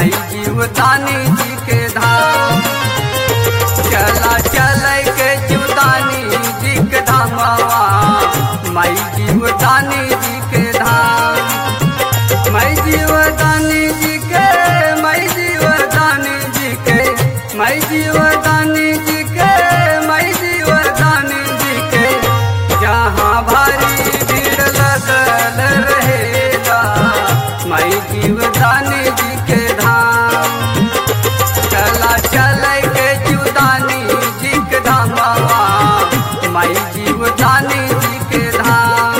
माई जीवदानी जी के धाम चला चल के जीवदानी जी के धामवा माई जीवदानी जी के धाम माई जीवदानी जी के माई जीवदानी जी के माई जीवदानी जी के माई जीवदानी जी के जहाँ भारी भीड़ लगल रहेगा माई जीवदानी जी के धाम चला चल के जीवदानी जी के धामवा माई जीवदानी जी के धाम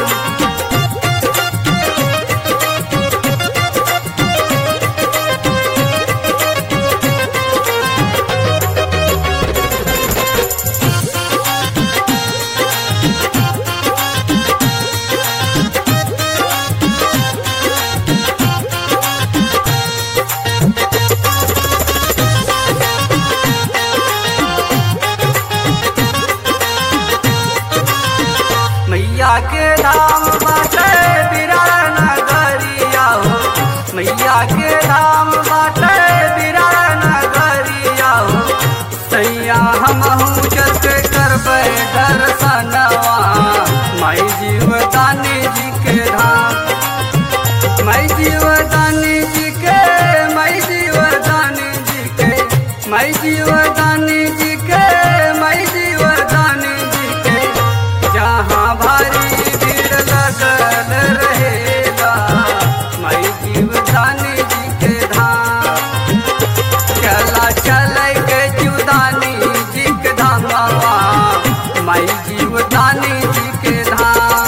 मैया के धाम बाटे बिरार नगरिया हो मैया के धाम बाटे बिरार नगरिया हो सैया हम चल के करबे दर्शनवा माई जीवदानी जी के धाम माई जीवदानी जी के माई जीवदानी जी के माई जीवदानी जी के माई जीवदानी जी के जहाँ भारी भीड़ लगल रहेगा माई जीवदानी जी के धाम चला चल के जीवदानी जी के धामवा माई जीवदानी जी के धाम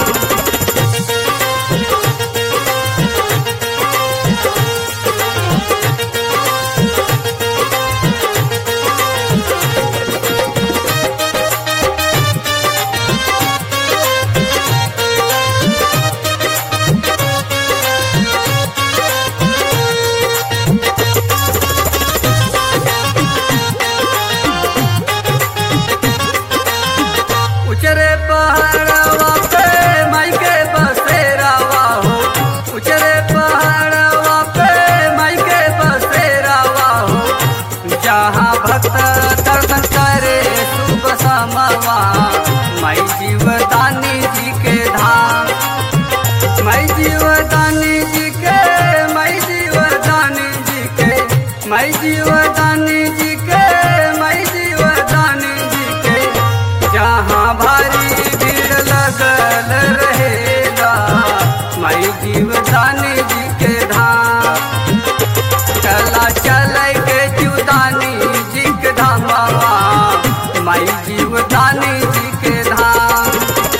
उचरे पहाड़वा पे माई के बसेरावा हो उचरे पहाड़वा पे माई के बसेरावा हो जहाँ भक्त दर्शन करे सुबह समवा माई जीवदानी जी के धाम माई जीवदानी जी के माई जीवदानी जी के माई जीवदानी जी के माई जीवदानी जी के जहाँ भारी भीड़ लगल रहेगा माई जीवदानी जी के धाम चला चल के जीवदानी जी के धामवा माई जीवदानी जी के धाम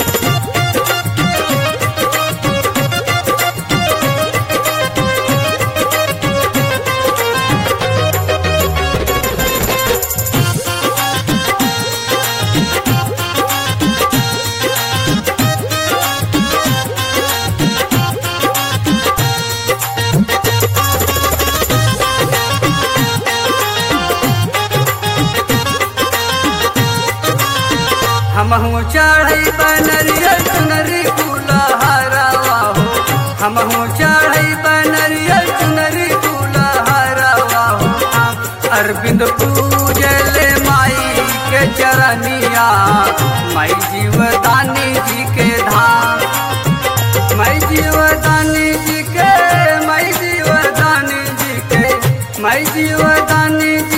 हम हूँ चढ़ई बनरिया चुनरी फूला हरावा हो हम हूँ चढ़ई बनरिया चुनरी फूला हरावा हो अरविंद पूजले माई के चरनिया माई जीवदानी जी के धाम माई जीवदानी जी के माई जीवदानी जी के माई जीवदानी जी